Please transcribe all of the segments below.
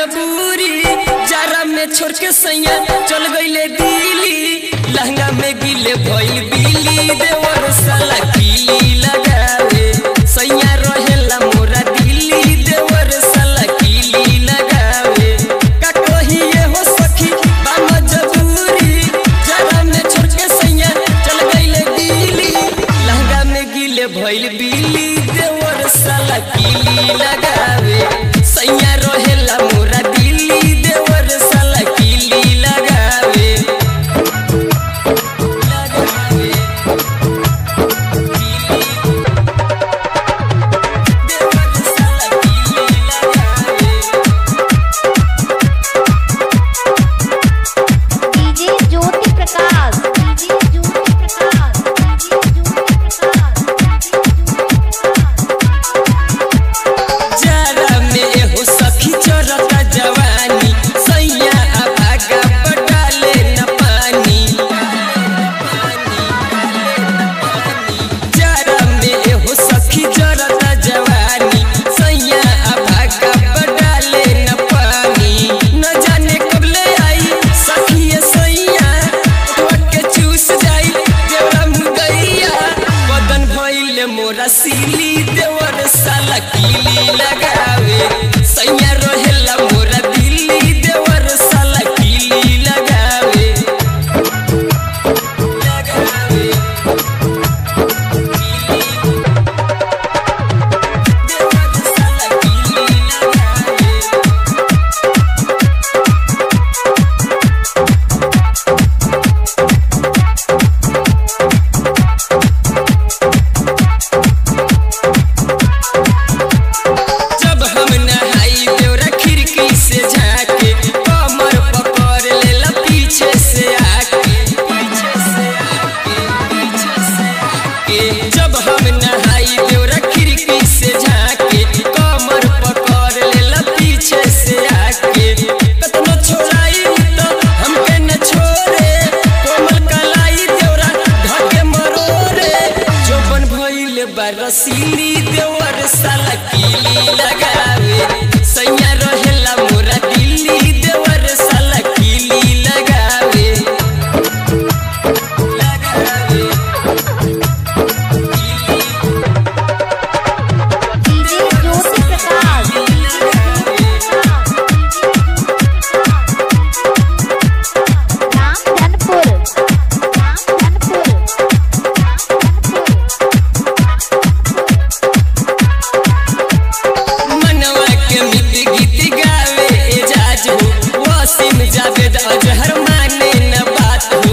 मजबूरी जारा में छोड़ के सैया चल गईले दिल्ली लहंगा में गिले भइल बिली देवर साला कीली लगावे सैया रहेला मोरा दिल्ली देवर साला कीली लगावे का कहिए हो सखी बा मजबूरी जारा में छोड़ के सैया चल गईले दिल्ली लहंगा में गिले भइल बिली देवर साला कीली लगावे सैया रहेला मोरा दिल्ली देवर साला कीली लगावे लगावे देवर साला कीली लगावे DJ Jyoti Prakash DJ Jyoti Prakash DJ Jyoti Prakash जारा में एहो सखी चरता जवानी सैया अभागा पटाले न पानी जारा में एहो सखी चरता जवानी सैया अभागा पटाले न पानी न जाने कब ले आई सखी ये सैया ओठवा के चूस जाई देवरा मुदैया बदन भइले मोरा सीली देवर साला कीली लगावे सैया रहेला मोरा दिल्ली देवर साला कीली लगावे लगावे देवर साला कीली लगावे जब हम नहाई देवरा खिड़की से झाके कमर पकड़ लेला पीछे से आके पीछे से आके पीछे से आके जब हम नहाई देवरा खिड़की से झाके कमर पकड़ लेला पीछे से आके कतनो छोड़ाई तो हमके न छोड़े कोमल कलाई देवरा ढके मरोरे जोबन भइले बरसीली देवर साला कीली लगावे सैया रहेला मोरा दिल्ली देवर साला कीली लगावे लगावे DJ Jyoti Prakash Ramdhanpur Ramdhanpur मनवा के मित गीत गावे एजाज हो वासिम जावेद अजहर माने न बात हो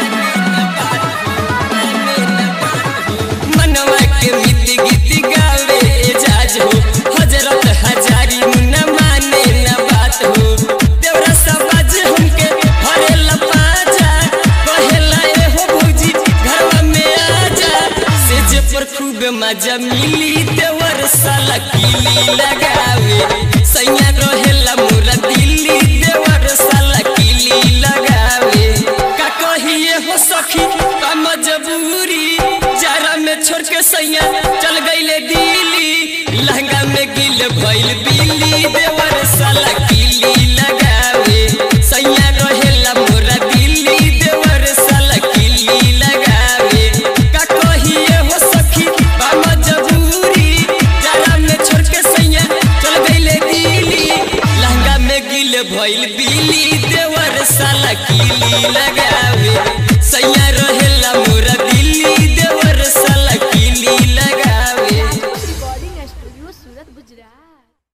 मनवा के मित गीत गावे एजाज हो हजरत हजारी मुन्ना माने न बात हो देवरा सबाज हमके हरेला पाजा कहेला ए हो भौजी घरवा में आजा सेज पर खूब मजा मिली देवर साला कीली लगावे सैया रहेला मोरा दिल्ली देवर साला कीली लगावे का कहिए हो सखी का मजबूरी जारा में छोड़ के सैया चल गईले दिल्ली लहंगा में गिल भइल बिल्ली देवर साला कीली लगावे सैया रहेला मोरा दिल्ली देवर साला कीली लगावे का कहिए हो सखी बा मजबूरी जारा में छोड़ के सैया चल गईले दिल्ली लहंगा में गिल भइल बिल्ली देवर साला कीली लगावे सैया रहेला मोरा